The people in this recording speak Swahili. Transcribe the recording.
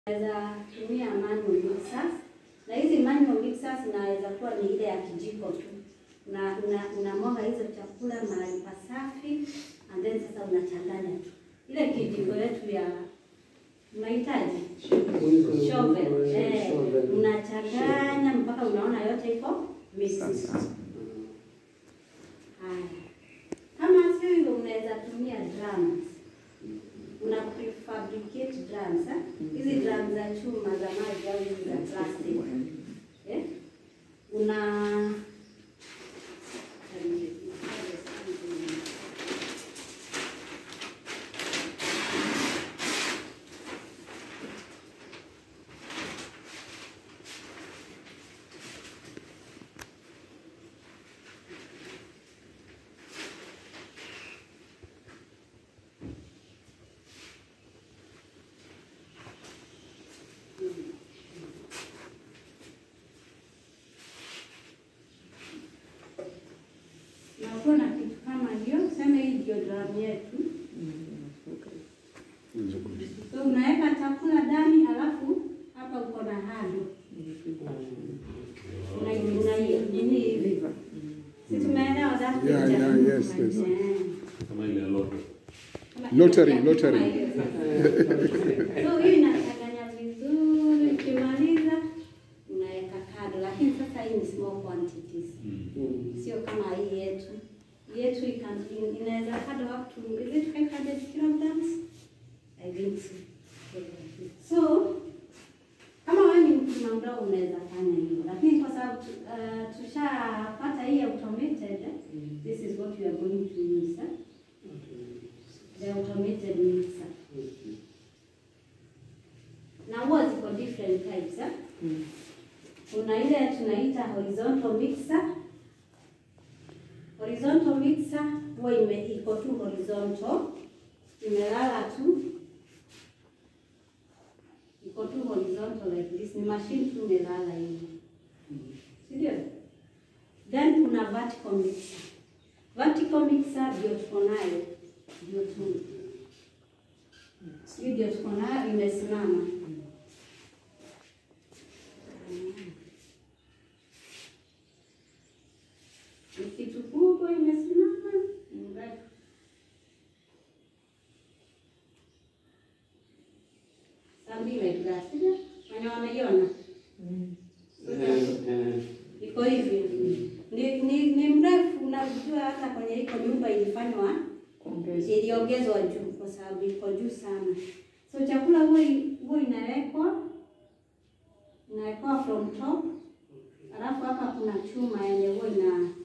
Naweza tumia manual mixers na hizi manual mixers inaweza kuwa ni ile ya kijiko tu, na una, unamwaga hizo chakula mahali pasafi and then sasa unachanganya tu ile kijiko yetu ya unahitaji shovel, eh, unachanganya mpaka unaona yote iko mixed. Sasa. Haya, kama sio hivyo, unaweza tumia drums. Una prefabricate drums eh? Hizi drums za chuma za maji au hizi za plastic eh? Una nakuwa na kitu kama hiyo, sema hii ndio drum yetu. So unaweka chakula ndani, alafu hapa uko na handle Una- una- nini hivi, si tumeelewa that Yeah, picture? yeah, yes, yes. Eh. kama ile loto. Kama- Lottery, yeah, lottery. kama hiyo sasa. So hiyo inachanganya vizuri, ukimaliza unaweka kado, lakini sasa hii ni small quantities, sio kama hii yetu. Hii yetu ikan- in- inaweza kado up to is it 500 kilograms? I think so. So kama wewe ni mkulima mdogo unaweza fanya hivyo, lakini kwa sababu tu- uh, tushapata hii automated, this is what we are going to use eh? the automated mixer. Na huwa ziko different types eh? Kuna ile tunaita horizontal mixer. Horizontal mixer huwa ime iko tu horizontal, imelala tu, iko tu horizontal like this, ni machine tu imelala hivi, si ndio? Then kuna vertical mixer. Vertical mixer ndio tuko nayo, ndio tu hii ndio tuko nayo imesimama. Ni kitu kubwa imesimama, ni mrefu. Something like that, sio? Wenye wanaiona iko hivi, ni, ni, ni mrefu. Unajua hata kwenye iko nyumba ilifanywa iliongezwa juu kwa sababu iko juu sana. So chakula huwa huwa inawekwa inawekwa from top, alafu hapa kuna chuma yenye huwa ina